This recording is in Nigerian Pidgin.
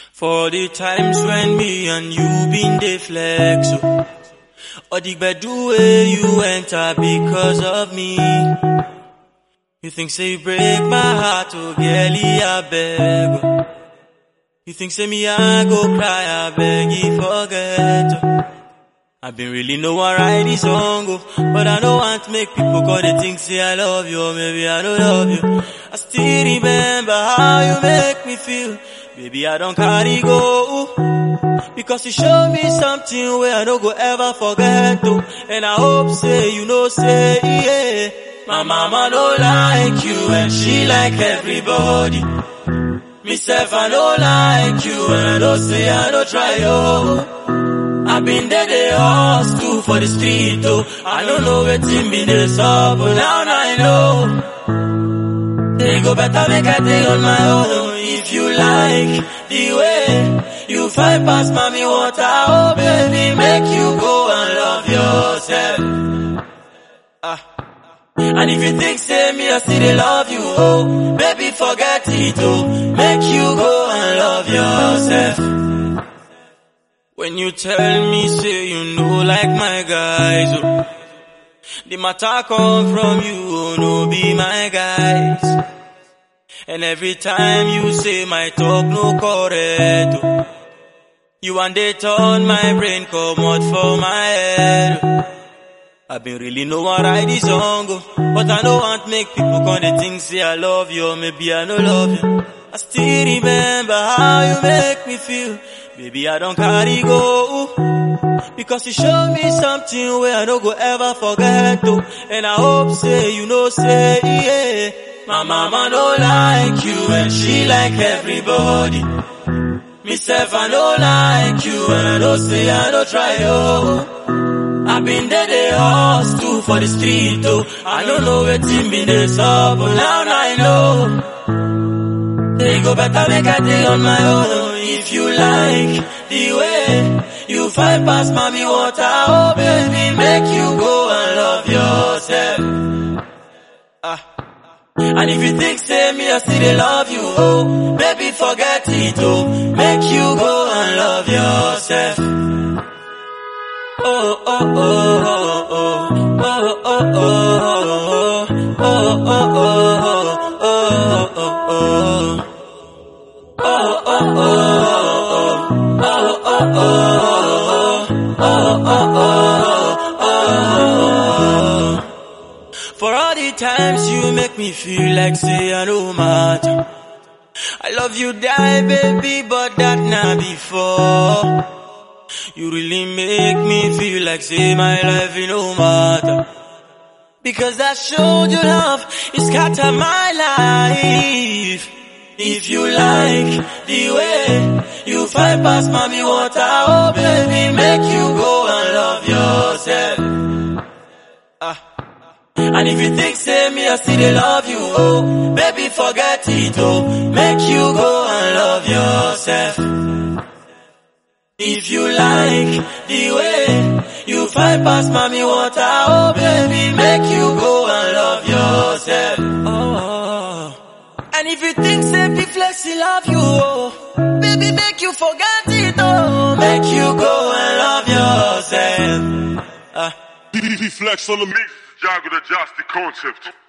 For the times when me and you been dey flex, oh. Or the bedu way you enter because of me. You think say you break my heart, oh girlie, I beg. oh. You think say me I go cry, I beg you forget. oh. I been really know I write this song, oh, but I don't want to make people call they think say I love you, or maybe I don't love you. I still remember how you make me feel, baby I don't carry go, ooh. because you show me something where I don't go ever forget, oh, and I hope say you know say yeah. My mama don't like you and she like everybody. Myself I don't like you and I don't say I don't try, oh. I been there, they hustle for the street, oh. I don't know where to be this up, but now I know. They go better make I take on my own. If you like the way you fight past mommy water, oh baby, make you go and love yourself. Ah. And if you think say me, I still dey love you, oh, baby, forget it, oh, make you go and love yourself. When you tell me, say you know like my guys, oh, the matter come from you, oh, no be my guys. And every time you say my talk no correct, oh, you want they turn my brain come out for my head. oh. I been really know I write this song, oh, but I don't want make people come they think say I love you, or maybe I don't love you. I still remember how you make me feel, baby I don't carry go, ooh. because you show me something where I don't go ever forget, oh, and I hope say you know say yeah. My mama don't like you and she like everybody. Myself I don't like you and I don't say I don't try, oh. I been there, they hustle for the street, oh. I don't know where to be this up, but now I know. They go better make I take on my own. If you like the way you fight past mommy water, oh baby, make you go and love yourself. Ah. And if you think say me, I still dey love you, oh, baby, forget it, oh, make you go and love yourself. Oh, oh, oh, oh, oh, oh, oh, oh, oh, oh, oh, oh, oh, oh, oh. For all the times you make me feel like say I no matter. I love you die baby but that not before. You really make me feel like say my life it no matter. Because I showed you love, it scatter my life. If you like the way you fight past mommy water, oh baby, make you go and love yourself. Ah. And if you think say me, I still dey love you, oh, baby, forget it, oh, make you go and love yourself. If you like the way you fight past mommy water, oh baby, make you go and love yourself. Oh. And if you think say be flexi love you, oh, baby, make you forget it, oh, make you go and love yourself. Ah. DD Flex on the mix, Jago the Justy concept.